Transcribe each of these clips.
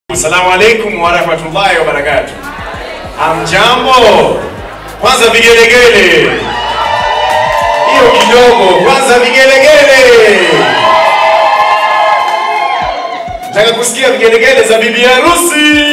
Assalamu alaikum warahmatullahi wabarakatuh. Amjambo. Kwanza vigelegele. Hiyo kidogo. Kwanza vigelegele. Nataka kusikia vigelegele za bibi harusi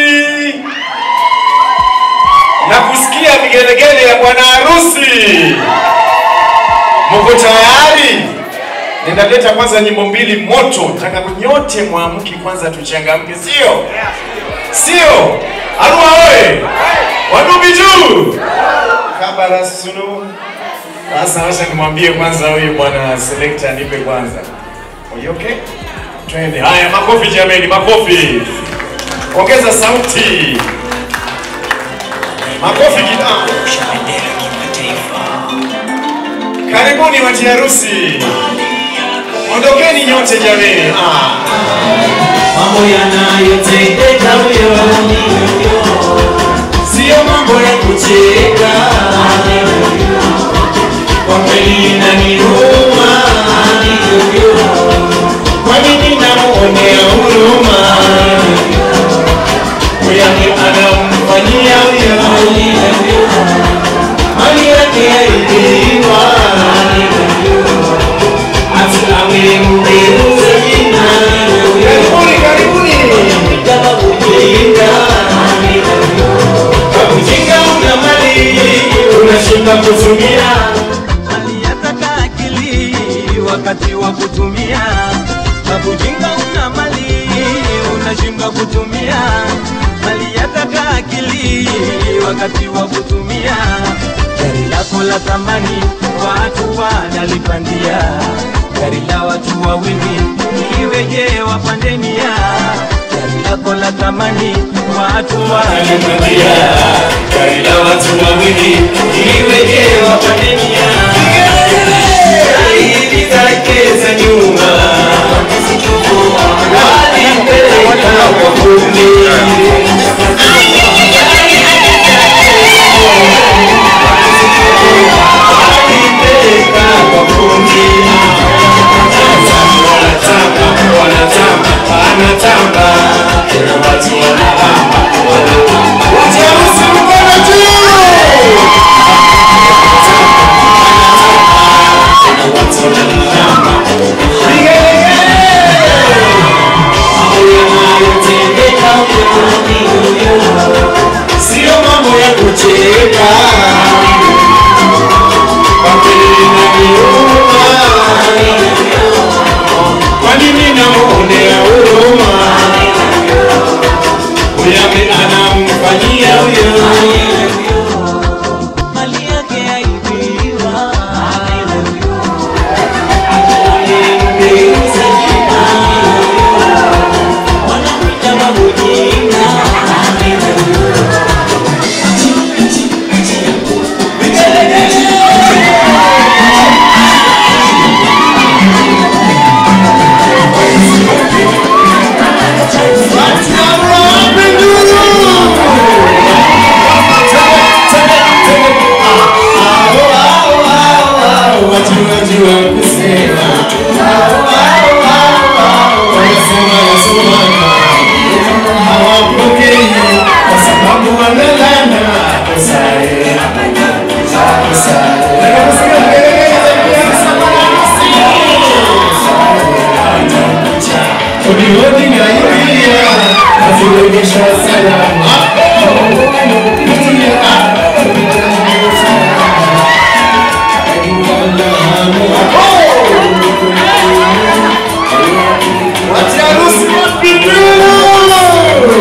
na kusikia vigelegele ya bwana harusi. Mko tayari? Ninaleta kwanza nyimbo mbili moto, nataka nyote mwamke kwanza, tuchangamke, sio sio? Arua oye! Wadubi juu! Kabara sunu. Sasa wacha nimwambie kwanza huyu bwana selector nipe kwanza. Are you okay? Twende. Haya, makofi jameni, makofi. Ongeza sauti. Makofi kidogo. Karibuni wati harusi. Ondokeni nyote jameni. Ah. mambo yanayotendeka huyo sio mambo ya kucheka kwa kweli inaniuma kwa nini namuonea huruma huyake anamfanyia huyo mali yake yaibiwa hata awe mgeuze jina Karibuni, karibuni. kama kujinga kwa kujinga una mali unashinda kutumia mali yataka akili wakati wa kutumia kwa kujinga una mali unashinda kutumia mali yataka akili wakati wa kutumia gari lako la thamani watu wanalipandia gari la watu wawili iweje wapandenia gari lako la thamani watu wanalipandia gari la watu wawili iweje wapandenia zaidi zake za nyuma walipeleka kwa kundi walipeleka kwa kundi wanatamba wanatamba wanatamba kila watu wanalamba Wati harusi mkono juu. sio mambo ya kucheka kwa kweli inaniuma kwa nini namuonea huruma huyame anamfanyia huyo mali yake yaibiwa Amemgeuza jina. Wanamwita babujinga. Wati harusi wapi juu.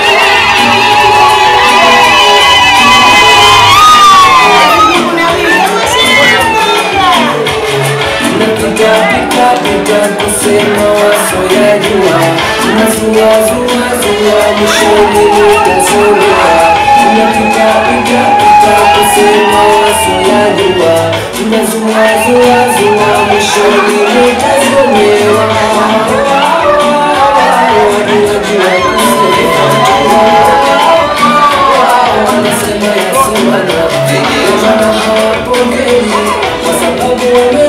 Tunapita kusema wasoyajua, tunazuazuazua mwishoni utazurua. Tunapita pita pita kusema wasoyajua, tunazuazuazua mwishoni utazomewa. Wajua kusema wanasema yasimana, maana hawapokei kwa sababu wame